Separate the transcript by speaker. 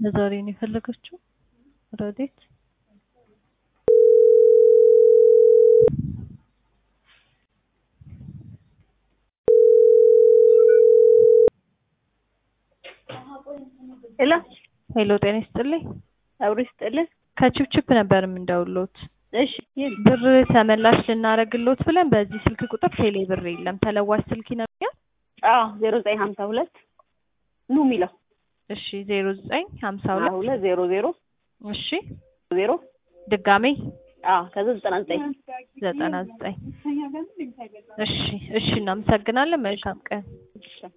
Speaker 1: ለዛሬ ነው የፈለገችው ረዴት
Speaker 2: ሄሎ
Speaker 1: ሄሎ ጤና ይስጥልኝ
Speaker 2: አብሮ ይስጥልን።
Speaker 1: ከችፕችፕ ነበር የምንደውሎት
Speaker 2: እሺ ይል
Speaker 1: ብር ተመላሽ ልናረግሎት ብለን በዚህ ስልክ ቁጥር ቴሌ ብር የለም ተለዋሽ ስልክ ይነግኛል
Speaker 2: አዎ ዜሮ ዘጠኝ ሀምሳ ሁለት ኑ የሚለው
Speaker 1: እሺ ዜሮ ዘጠኝ ሀምሳ
Speaker 2: ሀያ
Speaker 1: ሁለት
Speaker 2: ሁለት ዜሮ ዜሮ
Speaker 1: እሺ
Speaker 2: ዜሮ
Speaker 1: ድጋሜ
Speaker 2: አዎ ከዛ ዘጠና ዘጠኝ
Speaker 1: ዘጠና ዘጠኝ እሺ እሺ እናመሰግናለን መልካም ቀን
Speaker 2: እሺ